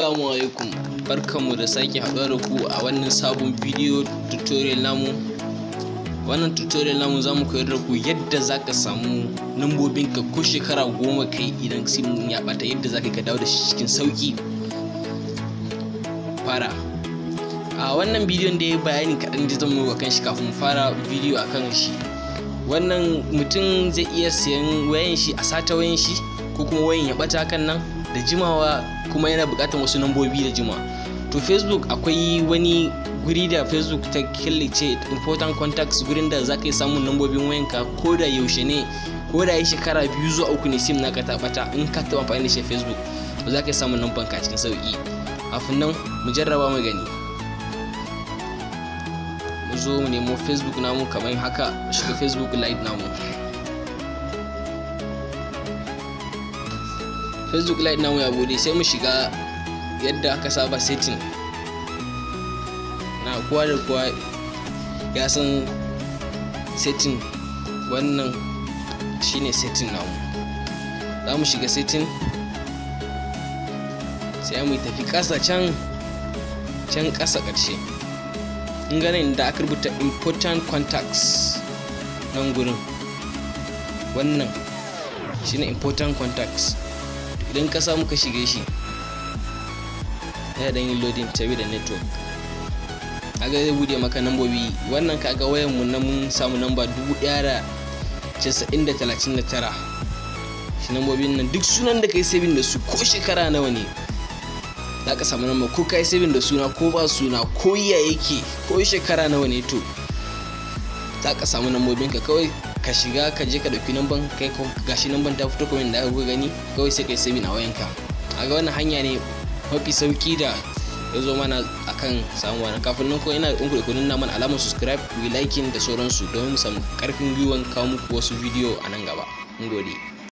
Assalamu alaikum barkanmu da sake haɗuwa da ku a wannan sabon bidiyo tutorial namu wannan tutorial namu za mu koyar da ku yadda za ka samu ka ko shekara goma kai idan sim ya ɓata yadda za ka dawo da shi cikin sauƙi fara a wannan bidiyon da ya bayani kaɗan da zan yi kan shi kafin fara bidiyo akan shi wannan mutum zai iya siyan wayan shi a sata wayan shi ko kuma wayan ya ɓata kan nan da jimawa kuma yana buƙatar wasu nambobi da jimawa to facebook akwai wani guri da facebook ta killace important contacts gurin da za ka yi samun lambobin wayanka ko da yaushe ne ko da ya shekara biyu zuwa uku ne sim naka ta bata in ka taɓa amfani da shi facebook to za ka yi samun lamban ka cikin sauƙi kafin nan mu jarraba mu gani mu zo mu nemo facebook namu kamar haka shiga facebook live namu facebook live namu ya bude sai mu shiga yadda aka saba setting na kowa da kowa ya san setting wannan shine setting namu za mu shiga setting sai mu tafi ƙasa can can ƙasa ƙarshe in ganin da aka rubuta important contacts nan gurin wannan shine important contacts idan ka samu ka shige shi ya dan yi loading tabi da network aga zai bude maka nambobi wannan kaga wayan mu na mun samu namba 1939 shi nambobin nan duk sunan da kai saving da su ko shekara nawa ne za ka samu namba ko kai saving da suna ko ba suna ko ya yake ko shekara nawa ne to za ka samu nambobin ka kawai ka shiga ka je ka dauki namban kai ko gashi namban ta fito kuma da aka gani kawai sai kai saving a wayanka a ga wannan hanya ne mafi sauki da ya zo mana akan samu wani kafin nan ko ina da ɗinku da kudin naman alamar subscribe ku yi liking da sauransu domin mu samu karfin gwiwan kawo muku wasu bidiyo a nan gaba mun gode